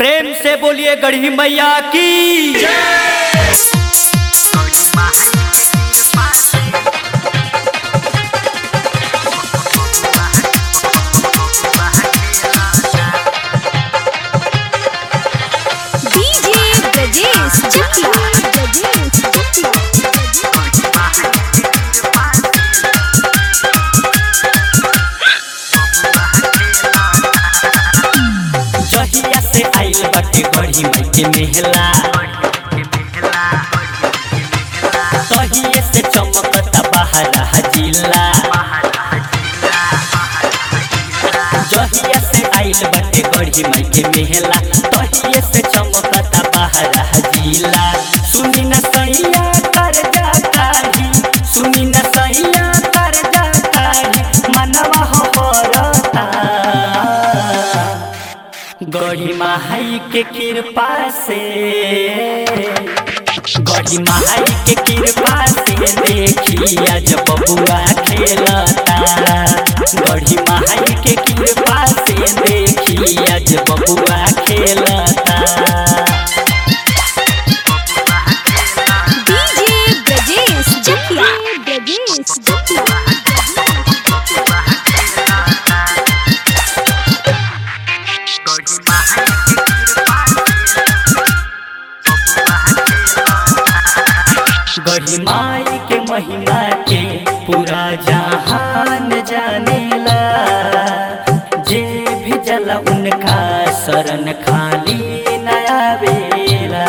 प्रेम से बोलिए गढ़ी मैया की डीजे ब्रजेश चकिया ब्रजेश चकिया जहिया से आइल बाटे गढ़ी माई के मेहला तहिए से चमकता बाहर जिला जहिया से आइल बाटे गढ़ी माई के मेहला तहिए से चमकता बाहर जिला सुनी न सैया कर जा काही सुनी न सैया कर जा काही मनवा हो परता गढ़ी माई के कृपा से गढ़ी माई के कृपा से देखी आज बबुआ खेलता गढ़ी माई के कृपा से देखी आज बबुआ खेलता डीजे ब्रजेश चकिया ब्रजेश चकिया गढ़ी माई के महिमा के पूरा जहान जानेला जे भी जला उनका शरण खाली नया बेला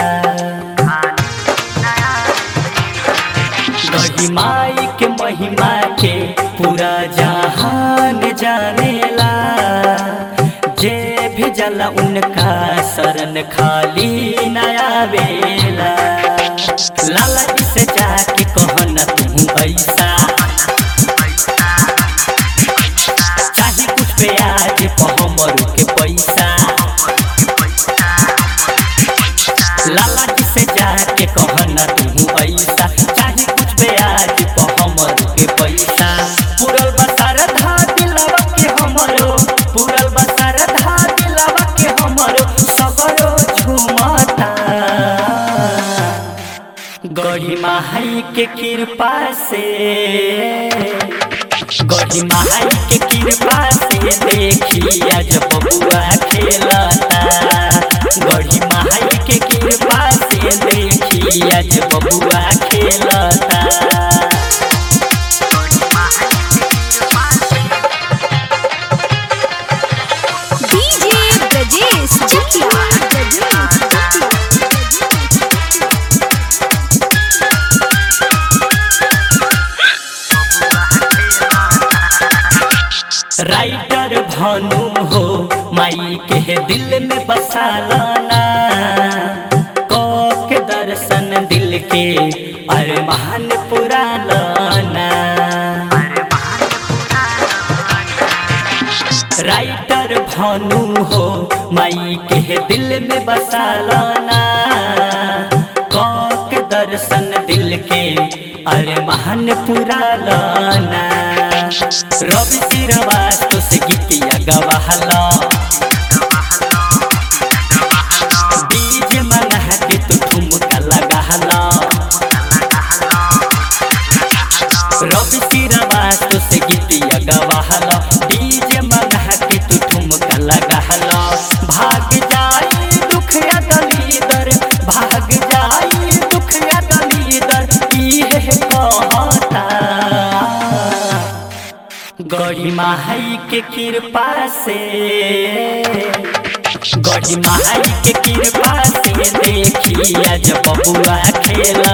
गढ़ी माई के महिमा के पूरा जहान जानेला जे भी जला उनका शरण खाली नया बेला लाला जी से जाके कहना तू ऐसा चाहे कुछ पे आज पहमर के पैसा लाला जी से जाके कहना तू ऐसा चाहे कुछ पे आज पहमर के पैसा पूरल बसार धा दिलावा के हमरो पूरल बसार धा दिलावा के हमरो सगरो झुमता गढ़ी माई के कृपा से गढ़ी माई के कृपा से देखी आज बबुआ खेलता गढ़ी माई के कृपा से देखी आज बबुआ खेलता डीजे ब्रजेश चकिया ब्रजेश चकिया राइटर भानु हो माई के दिल में बसा लाना के दर्शन दिल के अरमान पुरा लाना राइटर भानु हो माई के दिल में बसा लाना के दर्शन दिल के अरमान पुरा लाना रवि सिरवास तो से गीतिया गवाहला डीजे मंगा के तू ठुमका लगाहला रवि सिरवास तो से गीतिया गवाहला डीजे मंगा के तू ठुमका लगाहला भाग जाई दुख या दलीदर भाग जाई दुख या दलीदर इहे कहता गढ़ी माई के कृपा से गढ़ी माई के कृपा से देखी आज बबुआ खेला